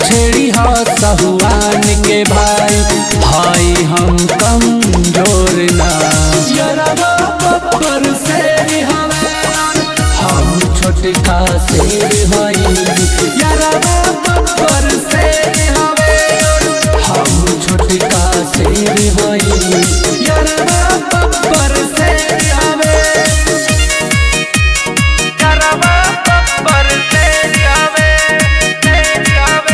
छेड़ी हो सहुआन के भाई भाई हम कमजोर ना यरवा बब्बर शेर हवे हम छोटका शेर हई यरवा बब्बर शेर हवे हम छोटका शेर हई यरवा बब्बर शेर हवे करवा बब्बर शेर आवे शेर आवे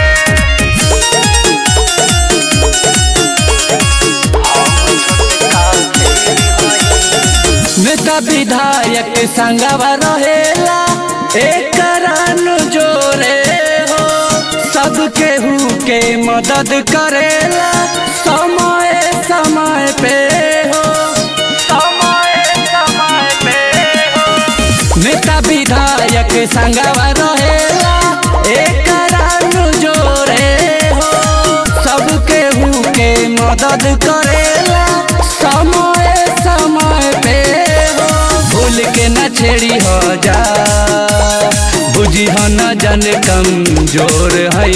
नेता विधायक संगवा रहेला एक जोरे हो सब केहू के मदद करेला समय समय पे हो समय समय पे हो नेता विधायक संगवा रहेला एक जोरे हो सब केहू के मदद करेला समय समय पे हो भूल के न छेड़ी हो जा बुझी हो न जन कमजोर है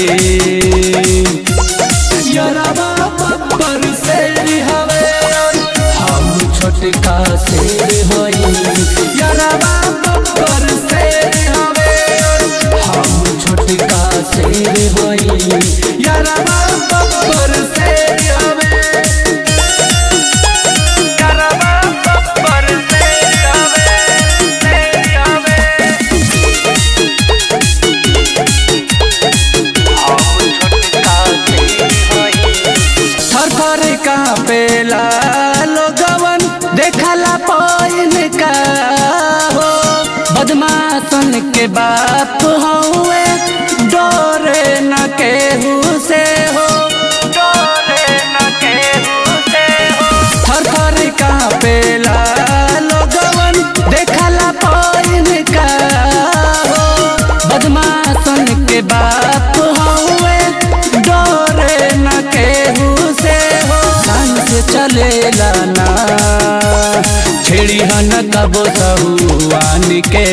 यरवा बब्बर शेर हवे हम छोटका शेर हई यरवा बब्बर शेर हवे हम छोटका शेर हई यरवा बब्बर शेर हवे करवा बब्बर शेर आवे शेर आवे हम छोटका शेर हई थर थर कापेला लोगवन देखला पाइन का हो बदमाशन के बाप हउए डोरे न केहू से हो डोरे न केहू से हो थर थर कापेला लोगवन देखला पाइन का हो बदमाशन के बाप हउए डोरे न केहू से हो ध्यान से चलेला ना छेड़ी हन कबो सहुआन के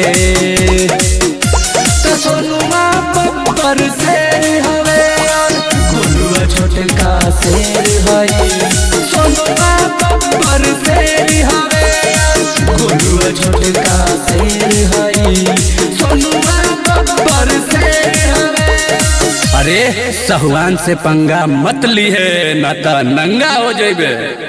तो सोनुआ बब्बर शेर हवे और गुलुआ छोटका शेर हई सोनुआ बब्बर शेर हवे और गुलुआ छोटका शेर हई सोनुआ बब्बर शेर हवे अरे सहुआन से पंगा मत ली है ना तो नंगा हो जेबे